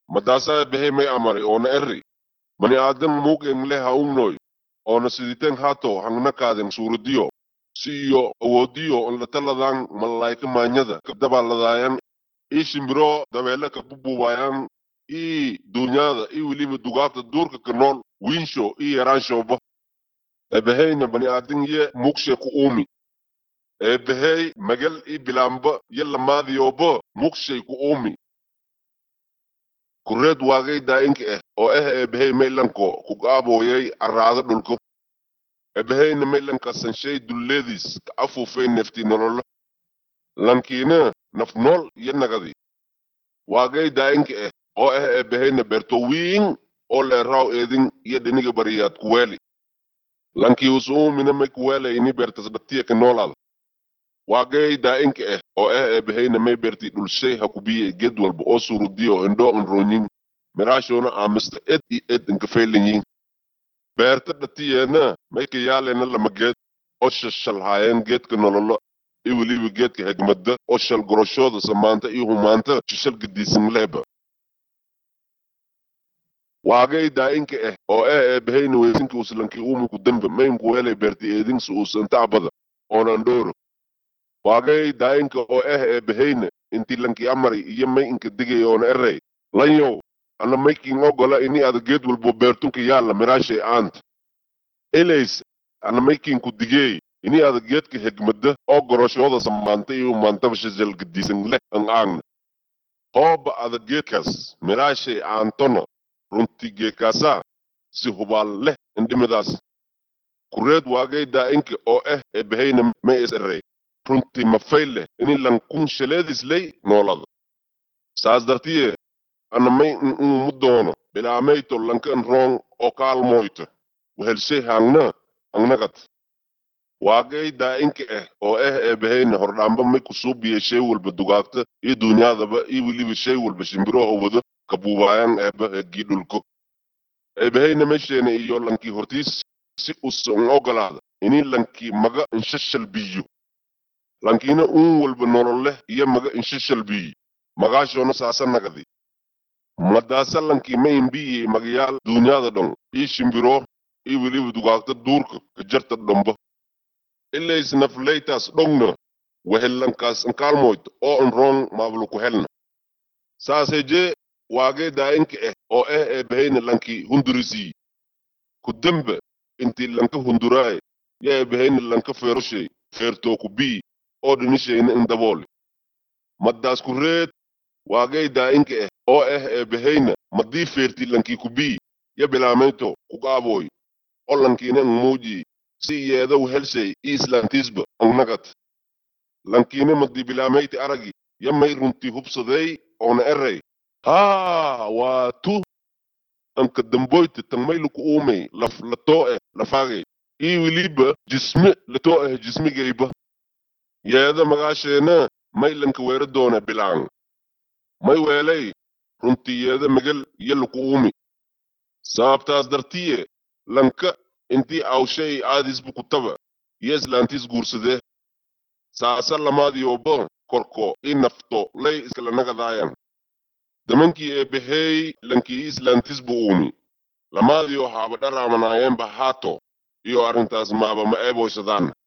madaasaa eebbahey may amari oona eri bani aadam muuqen leh ha umnoy oona siditen hato hangnakaaden suuradiyo si iyo awoodiyo on lataladan malaayka maanyada kabdabaladayan ii shimbiro dabeele ka bubuubayan ii duunyada ii weliba dugaagta duurka ka nool wiinsho ii yaraanshoba eebbaheyna bani aadam ye muuqshe ku uumi eebbahey magal ii bilaamba ye lamaadiyoba muuqshay ku uumi kureed waagay daa'inka ah oo ah eebbahey maylanko ku gaabooyay arraado dhulko eebbaheyna maylanka sanshay dulleediis ka afuufay nefti nololo lankiina naf nool iyo nagadi waagay daa'inka ah oo ah eebbaheyna beerto wiin oo leeraaw eedin iyo dhiniga bariyaad kuweeli lankii usuumina may kuweelayni beertas dhatiya ka noolaada waagay daa'inka ah oo ah eebbaheyna may beerti dhulshay ha kubiye ged walba oo surudiyo indhoo nroonyin miraashoona aamista ed iyo ed inkafaylanyin beerta dhatiyeena may ka yaalena lama geed oo shashalhaayeen geedka nololo iyo weliba geedka hegmada oo shal goroshooda samaanta iyo humaanta shishal gadiisan lehba waagay daa'inka ah oo ah eebbaheyna weysinka uslankii uumi ku dembe mayn kuweelay beerti eedinsa uusan tacbada oonan dhooro waagay daa'inka oo ah eebbaheyna intii lankii amari iyo may inka digay oona erey lanyow ana maykin ogola ini ada geed walbo beertunka yaalla miraashay aanta elays ana maykin ku digeey ini ada geedka hegmada oo goroshooda samaanta iyo maantaba shajal gadiisan leh an aagna hooba ada geedkaas miraashay aantona runtii geekaasaa si hubaal leh indhimidaas kureed waagay daa'inka oo ah eebbaheyna may is erey runtii mafay leh ini lankun shaleedis ley noolada saas dartiye ana may inumu doono bilaamayto lankan roong oo kaalmoyto wehelshay haangna angnagad waagay daa'inka ah oo ah eebbaheyna hordhaamba may kusuubiye shay walba dugaagta iyo duunyadaba iyo weliba shay walba shimbiroo wado kabuubaayan eebba heggii dhulko eebbaheyna mesheena iyo lankii hortiis si usan ogolaada ini lankii maga inshashal biyo lankiina uun walba nolol leh iyo maga inshashal biyi magaashoona saasa nagadi madaasa lankii ma imbiyi magayaal duunyada dhon ii shimbiro ii weliba dugaagta duurka ka jarta dhomba ilays nafleytaas dhogna wehellankaas nkaalmoyt oo n roong maabluku helna saase jee waagee daa'inka ah oo ah eebbaheyna lankii hundurisii ku dembe intii lanka hunduraaye ya eebbaheyna lanka feeroshay feertoo ku bii oo dhinishayna indaboole maddaas ku reed waagay daa'inka ah oo ah eebbaheyna maddii feerti lankii ku bii ya bilaamayto ku qaabooy oo lankiina n muuji si yeedow helshay ii islaantiisba angnagat lankiina maddii bilaameyti aragi ya may runtii hubsaday oona erey haa waa tu anka damboyte tan may luku uumay laf latoo eh lafaagay ii weliba jisme latoo eh jismigayba yeeda magaasheena may lanka weera doone bilaan may weelay runtii yeeda megal iyo luku uumi sababtaas dartiye lanka intii awshay aadisbu kutaba iyo islaantiis guursadee saasa lamaadiyoba korko ii nafto lay iskala nagadaayan damankii eebbahey lankii ii islaantiis bu uumi lamaadiyo haaba dharaamanaayeenba haato iyo arrintaas maaba ma eeboysadaan